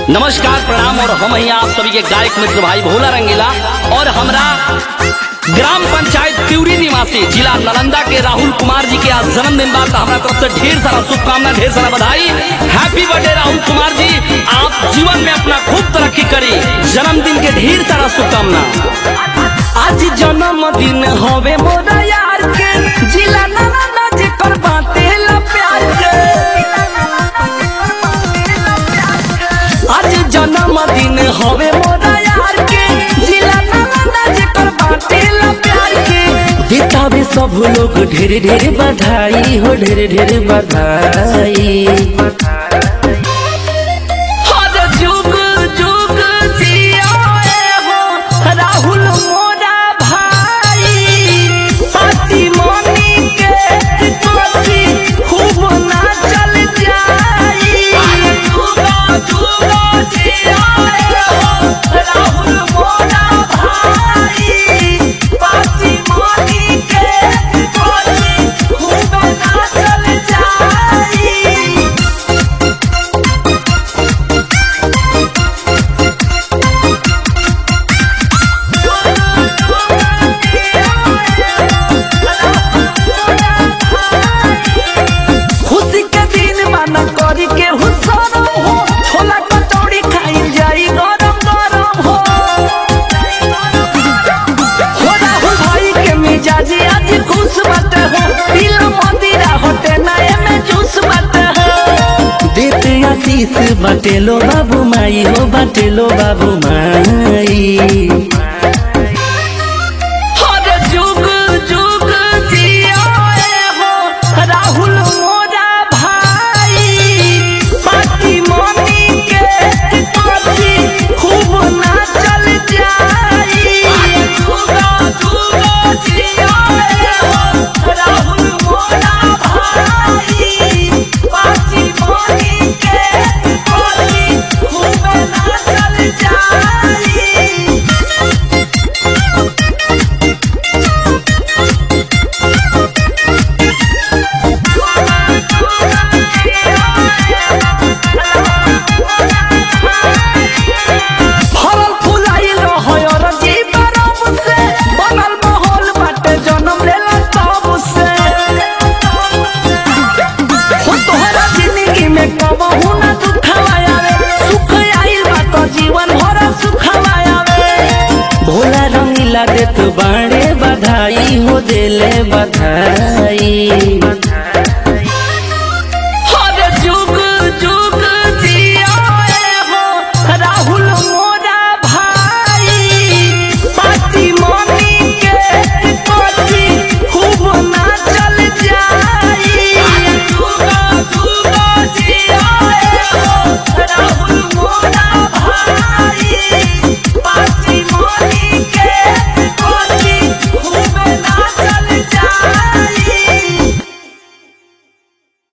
नमस्कार प्रणाम और हम यहाँ आप सभी के गायक मित्र भाई भोला रंगीला और हमरा ग्राम पंचायत त्यूरी निवासी जिला नालंदा के राहुल कुमार जी के आज जन्मदिन बाद हमारा तरफ से ढेर सारा शुभकामना ढेर सारा बधाई हैप्पी बर्थडे राहुल कुमार जी आप जीवन में अपना खूब तरक्की करी जन्मदिन के ढेर सारा शुभकामना आज जन्मदिन हवे मोरा यार के जिला नालंदा जेकर बातेला प्यार के आज जन्मदिन हवे मोरा यार के जिला नालंदा जेकर बातेला प्यार के देतावे सब लोग ढेर ढेर बधाई हो ढेर ढेर बधाई हर जुग जुग जियाए हो राहुल मोरा भाई पाती मनी के तोती खूब नाचल जाई जुग जुग जियाए हो राहुल मोरा भाई पाती मनी के तोती खूब नाचल जाई खुशी के दिन माना करी के हुसरम हो छोला कचौड़ी खाई जाई गरम गरम हो हो राहुल भाई के मिजाजी आज खुश बाटे हो पीला मंदिरा होटे नए में जूस बाटे हो देते आशीष बाटेलो बाबू माई हो बाटेलो बाबू माई हर जुग जुग जियाए हो राहुल मोरा भाई बाकी मम्मी के पासी खूब नाचल जाई जुग जुग जियाए हो राहुल मोरा भाई बाकी मम्मी के पासी खूब नाचल जाई फरल फुलाइल रहय रजी बरफ से बनल माहौल बाटे जन्म लेला तब से हो तोहरा जिंदगी में कबहू ना दुखवा आवे सुख आइल बा तो जीवन भर सुखवा आवे भोला रंगीला देत बाणे बधाई हो देले बधाई